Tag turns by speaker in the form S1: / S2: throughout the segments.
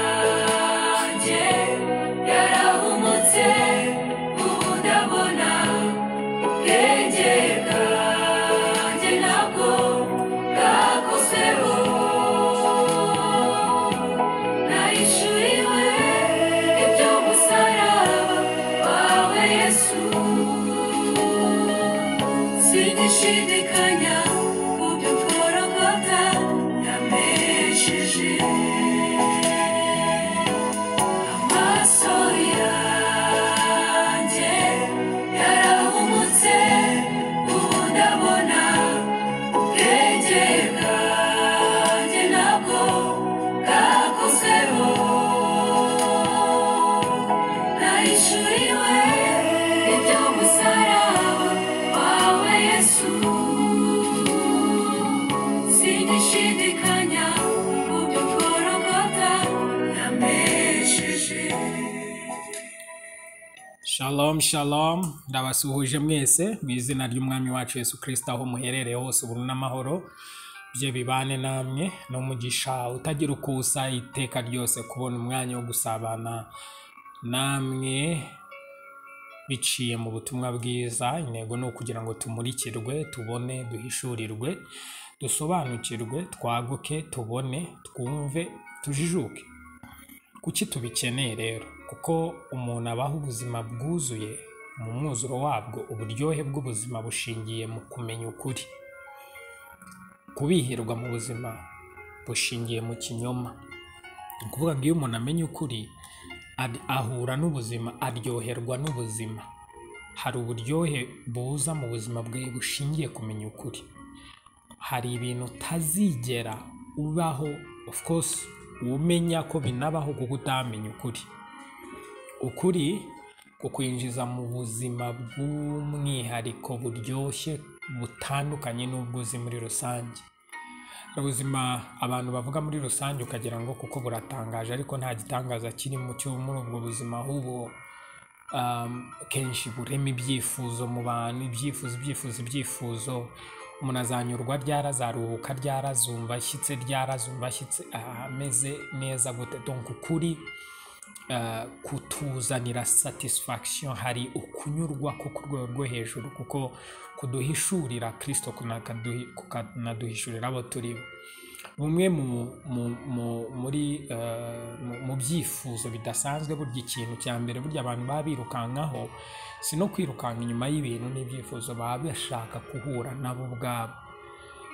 S1: yanjye yarahumutse ubu ndabona ubwenge bwanjye ntabwo bwakoseho nayishuriwe iby'umusaraba wawe Yesu Sinigishidikanya mu byo ukora nkota yambesheje amaso yanjye yarahumutse ubu ndabona ubwenge bwanjye ntabwo bwakoseho nayishuriwe iby'umusaraba wawe Yesu sinishidikanya mu byo ukora nkota yambesheje
S2: Shalom, shalom, ndabasuhuje mwese mu izina ry'umwami wacu Yesu Kristo aho muherereye hose ubuntu n'amahoro bye bibane namwe n'umugisha utagira uko usa iteka ryose kubona umwanya wo gusabana namwe biciye mu butumwa bwiza intego ni ukugira ngo tumurikirwe tubone duhishurirwe dusobanukirwe twaguke tubone twumve tujijuke kuki tubikeneye rero kuko umuntu abaho ubuzima bwuzuye mu mwuzuro wabwo uburyohe bw'ubuzima bushingiye mu kumenya ukuri kubihirwa mu buzima bushingiye mu kinyoma ni ukuvuga ngo iyo umuntu amenya ukuri ad- ahura n'ubuzima aryoherwa n'ubuzima hari uburyohe buza mu buzima bwe bushingiye kumenya ukuri hari ibintu utazigera ubaho of course umenya ko binabaho kuko utamenya ukuri ukuri kukwinjiza mu buzima bw'umwihariko buryoshye butandukanye n'ubwo uzi muri rusange ubuzima abantu bavuga muri rusange ukagira ngo kuko buratangaje ariko nta gitangaza kirimo cyo muri ubwo buzima ahubwo um, kenshi burema ibyifuzo mu bantu ibyifuzo ibyifuzo ibyifuzo umuntu azanyurwa ryari azaruhuka ryari azumva ashyitse ryari azumva ashyitse ah, ameze neza gute donk ukuri ah, kutuzanira satisfaction hari ukunyurwa ko ku rwego rwo hejuru kuko kuduhishurira kristo kunakaduhi- kukanaduhishurira abo turi bo bumwe mu, mu, mu, muri, eh, mu, mu byifuzo bidasanzwe burya ikintu cya mbere burya abantu baba birukankaho si no kwirukanka inyuma y'ibintu n'ibyifuzo baba bashaka guhura nabo ubwabo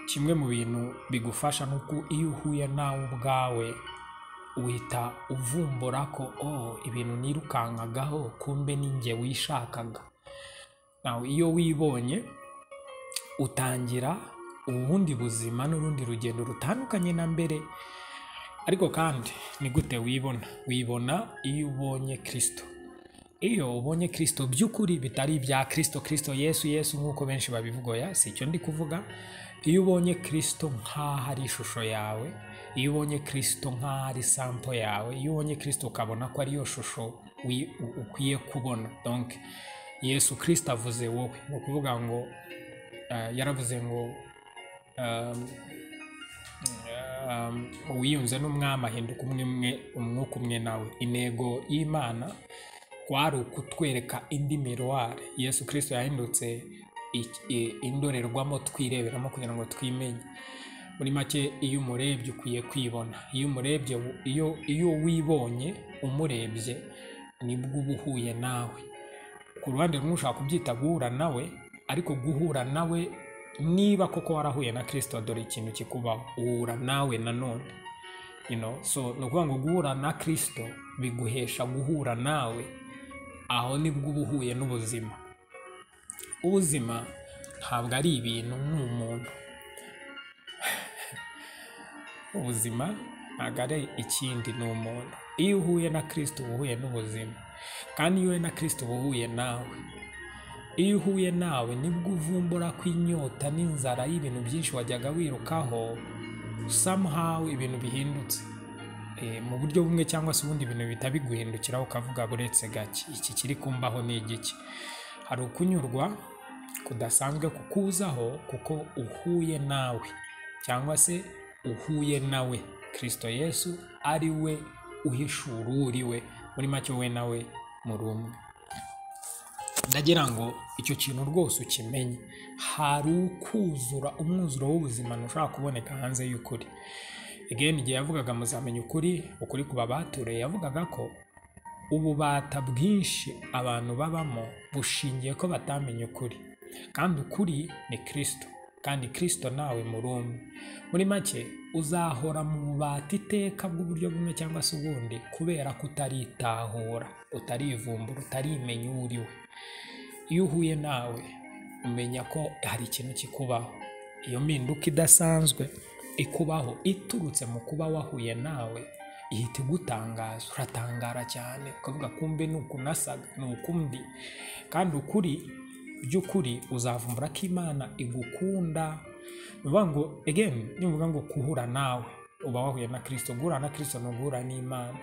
S2: kimwe mu bintu bigufasha ni uko iyo uhuye nawe ubwawe uhita uvumbura ko oh, ibintu nirukankagaho kumbe ni jye wishakaga nawe iyo wibonye utangira ubundi buzima n'urundi rugendo rutandukanye na mbere ariko kandi ni gute wibona wibona iyo ubonye kirisito iyo ubonye kirisito by'ukuri bitari ibya kirisito kirisito yesu yesu nk'uko benshi babivuga oya si icyo ndi kuvuga iyo ubonye kirisito nk'aho ari ishusho yawe iyo ubonye kirisito nk'aho ari sampo yawe iyo ubonye kirisito ukabona ko ariyo shusho wi- u- ukwiye kubona donke yesu kirisito avuze wowe ni ukuvuga ngo eh, yaravuze ngo um, um, uwiyunze n'umwami ahinduka umwe mwe umwuka umwe nawe intego y'imana kwari ukutwereka indi miruware yesu kirisito yahindutse i- i- indorerwamo twireberamo kugira ngo twimenye muri make iyo umurebye ukwiye kwibona iyo umurebye wu- iyo iyo wibonye umurebye nibwo uba uhuye nawe ku ruhande rumwe ushobora kubyita guhura nawe ariko guhura nawe niba koko warahuye na kirisito dore ikintu kikubaho uhura nawe nanone you know? so ni ukuvuga ngo guhura na kirisito biguhesha guhura nawe aho nibwo uba uhuye n'ubuzima ubuzima ntabwo ari ibintu ni umuntu ubuzima ntabwo ari ikindi ni umuntu iyo uhuye na kirisito uba uhuye n'ubuzima kandi iyo uhuye na kirisito uba uhuye nawe iyo uhuye nawe nibwo uvumbura ko inyota n'inzara y'ibintu byinshi wajyaga wirukaho somehow ibintu bihindutse Eh, mu buryo bumwe cyangwa se ubundi ibintu bihita biguhindukiraho ukavuga buretse gake iki kiri kumbaho ni igiki hari ukunyurwa kudasanzwe kukuzaho kuko uhuye nawe cyangwa se uhuye nawe kirisito yesu ari we uhishura uwo uri we muri make we nawe muri umwe ndagira ngo icyo kintu rwose ukimenye hari ukuzura umwuzuro w'ubuzima ntushobora kuboneka hanze y'ukuri again igihe yavugaga muzamenya ukuri ukuri ku babatureye yavugaga ko ububata bwinshi abantu babamo bushingiye ko batamenya ukuri kandi ukuri ni kirisito kandi kirisito nawe muri umwe muri make uzahora mu bubata iteka bw'uburyo bumwe cyangwa se ubundi kubera ko utaritahura utarivumbura utarimenya uwo uri we iyo uhuye nawe umenya ko hari ikintu kikubaho iyo mpinduka idasanzwe ikubaho iturutse mu kuba wahuye nawe ihita igutangaza uratangara cyane ukavuga kumbe ni uku nasaga ni uku ndi kandi ukuri by'ukuri uzavumbura ko imana igukunda ni ukuvuga ngo again ni ukuvuga ngo kuhura nawe uba wahuye na kirisito guhura na kirisito ni uguhura n'imana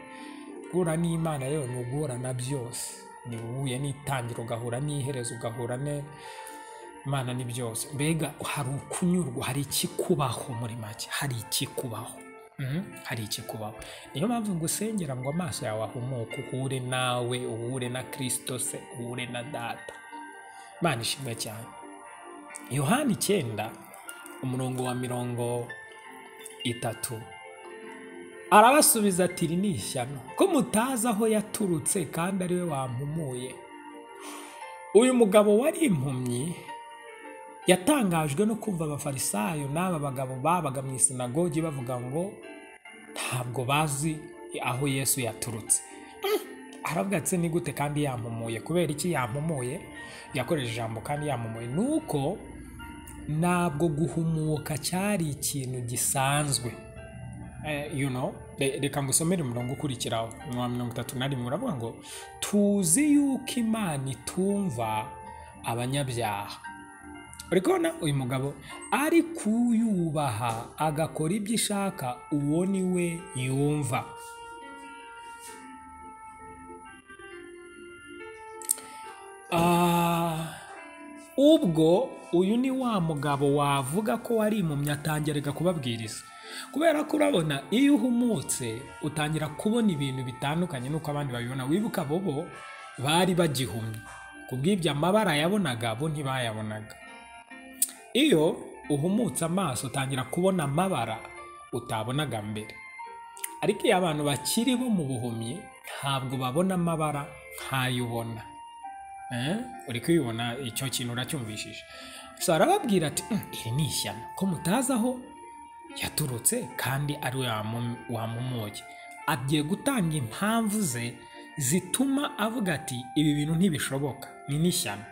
S2: guhura n'imana rero ni uguhura na byose ni uhuye n'itangira ugahura n'iherezo ugahura ne imana ni byose mbega hari ukunyurwa hari ikikubaho muri make hari ikikubaho Mhm, hari ikikubaho niyo mpamvu ngo usengera ngo amaso yawe ahumuke uhure nawe uhure na kirisito se uhure na data imana ishimwe cyane yohani icyenda umurongo wa mirongo itatu arabasubiza ati iri ni ishyano ko mutazi aho yaturutse kandi ari we wampumuye uyu mugabo wari impumyi yatangajwe no kumva abafarisayo n'aba bagabo babaga mu isinagogi bavuga ngo ntabwo bazi aho yesu yaturutse aravuga ati ni gute kandi yampumuye kubera iki yampumuye yakoresheje ijambo kandi yampumuye ni uko ntabwo guhumuka cyari ikintu gisanzwe Eh, you know re- reka ngusomere umurongo ukurikiraho wa mirongo itatu na rimwe uravuga ngo tuzi yuko imana itumva abanyabyaha uri kubona uyu mugabo ari kuyubaha agakora ibyo ishaka uwo ni we yumva Ah, ubwo uyu ni wa mugabo wavuga ko wari impumyi atangiraga kubabwiriza kubera ko urabona iyo uhumutse utangira kubona ibintu bitandukanye n'uko abandi babibona wibuka bo bo bari bagihumye ku bw'ibyo amabara yabonaga bo ntibayabonaga iyo uhumutse amaso utangira kubona amabara utabonaga mbere ariko iyo abantu bakiri bo mu buhumyi ntabwo babona amabara nk'ayo ubona Eh? uri kubibona icyo kintu uracyumvishije gusa arababwira ati "Mm, iri ni ishyano ko mutazi aho yaturutse kandi ari we wamu- wamumuye agiye gutanga impamvu ze zituma avuga ati ibi bintu ntibishoboka ni n'ishyano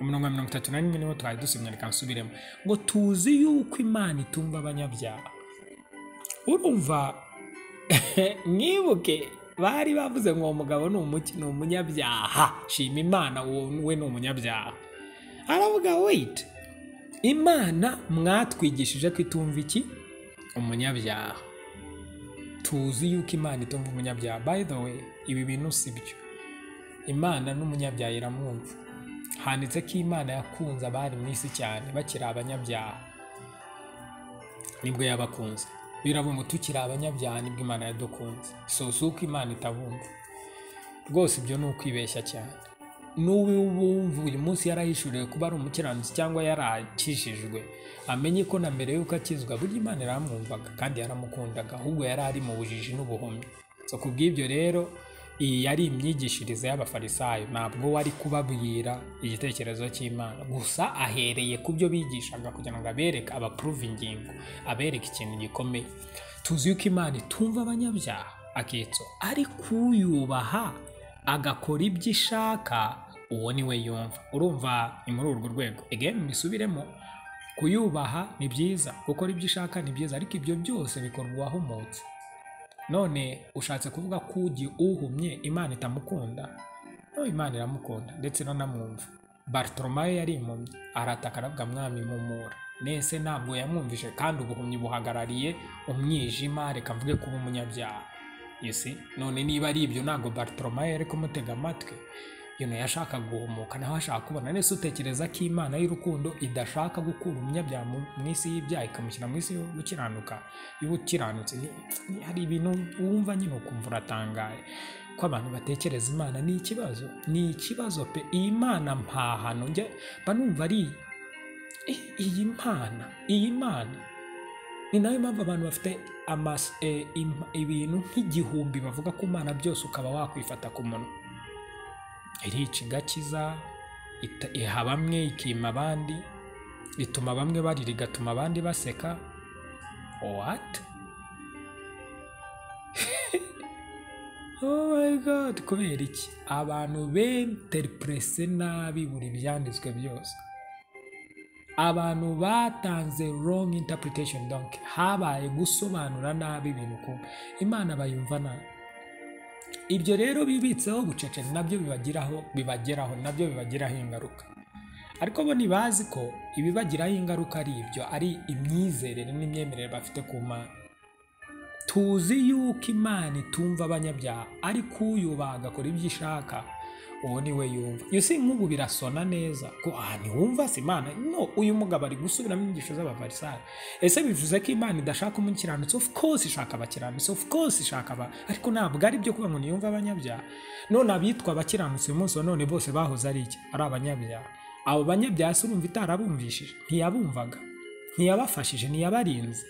S2: umurongo wa mirongo itatu na rimwe niwo twari dusomye reka nsubiremo ngo tuzi yuko imana itumva abanyabyaha urumva mwibuke bari bavuze ngo uwo mugabo ni umuki ni umunyabyaha shima imana uwo we ni umunyabyaha aravuga wait imana mwatwigishije ko itumva iki umunyabyaha tuzi yuko imana itumva umunyabyaha by the way ibi bintu si byo imana n'umunyabyaha iramwumva handitse ko imana yakunze abari mu isi cyane bakiri abanyabyaha nibwo yabakunze biravuga ngo tukiri abanyabyaha nibwo imana yadukunze so si uko imana itabumva rwose ibyo ni ukwibeshya cyane n'ubu bumva uyu munsi yarahishuriwe kuba ari umukiranutsi cyangwa yarakijijwe amenye ko na mbere y'uko akizwa burya imana yaramwumvaga kandi yaramukundaga ahubwo yari ari mu bujiji n'ubuhumyi so ku bw'ibyo rero iyi yari imyigishirize y'abafarisayo ntabwo wari kubabwira igitekerezo cy'imana gusa ahereye ku byo bigishaga kugira ngo abereke abapuruve ingingo abereke ikintu gikomeye tuzi yuko imana itumva abanyabyaha akitso ari kuyubaha agakora ibyo ishaka uwo ni we yumva urumva ni muri urwo rwego again mbisubiremo kuyubaha ni byiza gukora ibyo ishaka ni byiza ariko ibyo byose bikorwa uwahumutse none ushatse kuvuga ko ugi uhumye imana itamukunda no imana iramukunda ndetse iranamwumva bartolomayo yari impumyi arataka aravuga mwami mumura nese ntabwo yamwumvise kandi ubuhumyi buhagarariye umwijima reka mvuge kuba umunyabyaha you see? none niba ari ibyo ntabwo bartolomayo yari kumutega amatwi yino yashaka guhumuka naho ashaka kubona nese utekereza ko imana y'urukundo idashaka gukura umunyabyaha mu- mu isi y'ibyaha ikamushyira mu isi yo gukiranuka y'ubukiranutse Ni- ni- hari ibintu wumva nyine ukumva uratangaye ko abantu batekereza imana ni ikibazo ni ikibazo pe iyi mana mpahano njye mba numva ari i- iyi mana iyi mana ni nayo mpamvu abantu bafite amas- eh, im- ibintu nk'igihumbi bavuga ku mana byose ukaba wakwifata ku munwa irica igakiza ita- iha bamwe ikima abandi ituma bamwe barira igatuma abandi baseka what oh my god kubera iki abantu benteriprese nabi buri byanditswe byose abantu batanze wrong interpretation donc habaye gusobanura nabi ibintu ku imana bayumva nabi ibyo rero bibitseho bucece nabyo bibagiraho bibageraho nabyo bibagiraho ingaruka ariko bo ntibazi ko ibibagiraho ingaruka ari ibyo ari imyizerere n'imyemerere bafite ku mana tuzi yuko imana itumva abanyabyaha ariko uyubaha agakora ibyo ishaka uwo ni we yumva iyo si nk'ubu birasona neza ko aha ntiwumva se imana no uyu mugabo ari gusubiramo inyigisho z'abafarisayo ese bivuze ko imana idashaka umukiranutsi of course ishaka abakiranutsi of course ishaka aba ariko ntabwo ari byo kuba ngo ntiyumve abanyabyaha none abitwa abakiranutsi uyu munsi wa none bose bahoze ari iki ari abanyabyaha abo banyabyaha se urumva itarabumvishije ntiyabumvaga ntiyabafashije ntiyabarinze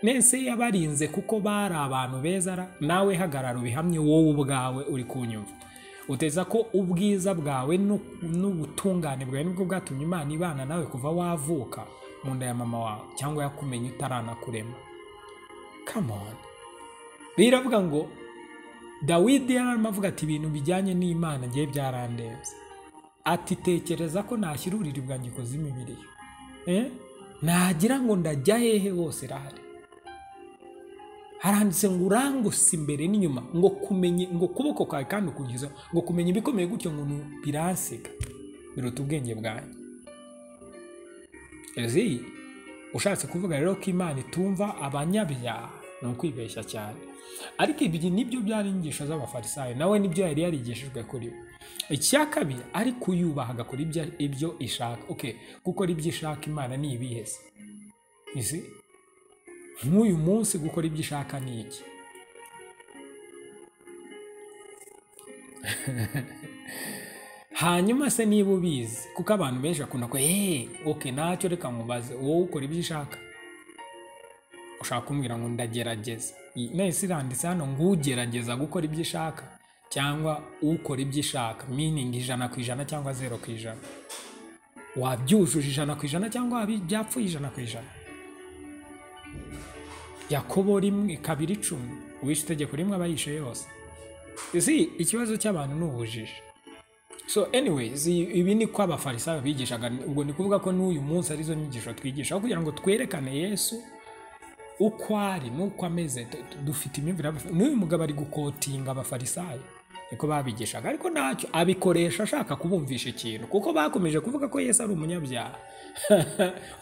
S2: nese yabarinze kuko bari abantu beza ra nawe hagarara ubihamye wowe ubwawe uri kunyumva uteza ko ubwiza bwawe nu- n'ubutungane bwawe nibwo bwatumye imana ibana nawe kuva wavuka mu nda ya mama wawe cyangwa yakumenye utaranakurema come on biravuga ngo dawidi yararimo avuga ati ibintu bijyanye n'imana ngewe byarandenze ati tekereza ko nashyira uburiri bwanjye ikuzimu ibiri Eh? nagira ngo ndajya hehe hose irahari haranditse ngo urangusa imbere n'inyuma ngo kumenye ngo kuboko kwawe kandi ukugiza ngo kumenya ibikomeye gutyo ngo nu- biransiga biruta ubwenge bwanjye ezi ushatse kuvuga rero ko imana itumva abanyabyaha ni ukwibeshya cyane ariko ibi nibyo byari inyigisho z'abafarisayo nawe nibyo yari yarigishijwe kuri we icya kabiri ariko uyubaha agakora ibyo, ibyo ishaka okay gukora ibyo ishaka imana ni ibihe se Isi? nk'uyu munsi gukora ibyo ishaka ni iki hanyuma se niba ubizi kuko abantu benshi bakunda ko eee oke nacyo reka nkubaze wowe ukora ibyo ushaka ushaka kumbwira ngo ndagerageza Iyi- nahise iranditse hano ngo ugerageza gukora ibyo ishaka cyangwa ukora ibyo ishaka miningi ijana ku ijana cyangwa zero ku ijana wabyujuje ijana ku ijana cyangwa wabi- byapfuye ijana ku ijana yakobo rimwe kabiri icumi uwishe itegeko rimwe aba yishe yose isi ikibazo cy'abantu ni ubujiji so anyways i- ibi ni ko abafarisayo bigishaga ubwo ni kuvuga ko n'uyu munsi arizo nyigisho twigisha aho kugira ngo twerekane yesu uko ari n'uko ameze tu- tu- dufite imyumvire y'abafarisayo. n'uyu mugabo ari gukotinga abafarisayo niko babigishaga ariko ntacyo abikoresha ashaka kubumvisha ikintu kuko bakomeje kuvuga ko yesu ari umunyabyaha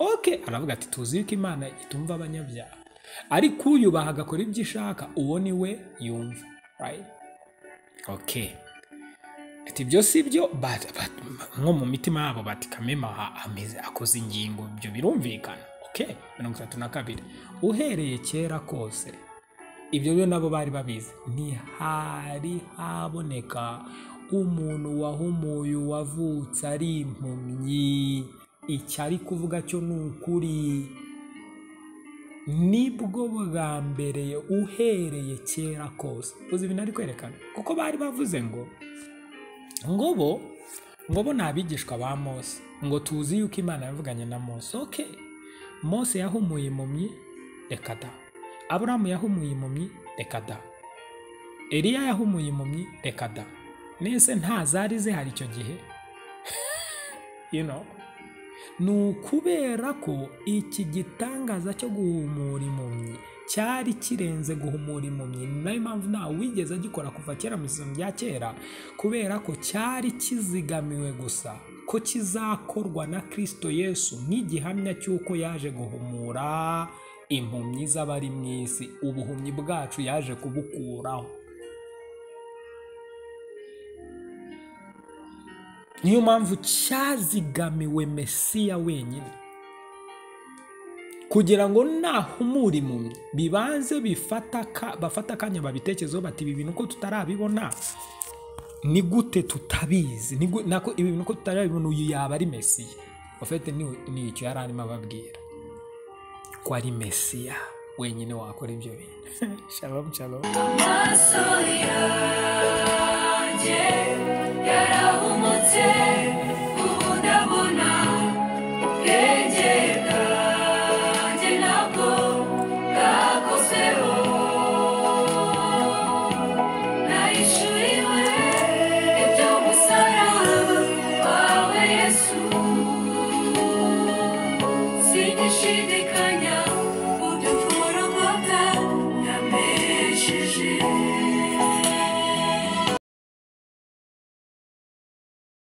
S2: ok aravuga ati tuzi yuko imana itumva abanyabyaha ariko uyubaha agakora ibyo ishaka uwo ni we yumva right? okay ati ibyo si byo but- but- nko mu mitima yabo bati kamema aha ameze akoze ingingo ibyo birumvikana okay mirongo itatu na kabiri uhereye kera kose ibyo byo nabo bari babizi ntihari haboneka umuntu wahumuye wavutse ari impumyi icyo ari kuvuga cyo ni ukuri nibwo bwa mbere uhereye kera kose uzi ibintu ari kwerekana kuko bari bavuze ngo ngo bo ngo bo ni abigishwa ba mose ngo tuzi yuko imana yavuganye na mose ok mose yahumuye impumyi reka da aburamu yahumuye impumyi reka da eliya yahumuye impumyi reka da nese nta zari zihari icyo gihe you know ni ukubera ko iki gitangaza cyo guhumura impumyi cyari kirenze guhumura impumyi ni nayo mpamvu ntawe wigeze agikora kuva kera mu isano rya kera kubera ko cyari kizigamiwe gusa ko kizakorwa na kirisito yesu nk'igihamya cy'uko yaje guhumura impumyi z'abari mu isi ubuhumyi bwacu yaje kubukuraho niyo mpamvu cyazigamiwe mesiya wenyine kugira ngo nahumura impumyi bibanze bifata aka- bafate akanya babitekerezeho bati ibi bintu ko tutarabibona ni gute tutabizi Ni gu- nako ibi bintu ko tutarabibona uyu yaba ari mesiya ofete ni ni icyo yari arimo ababwira ko ari mesiya wenyine wakora ibyo bintu shalom shalom
S1: amaso yanjye yarahumutse ubu ndabona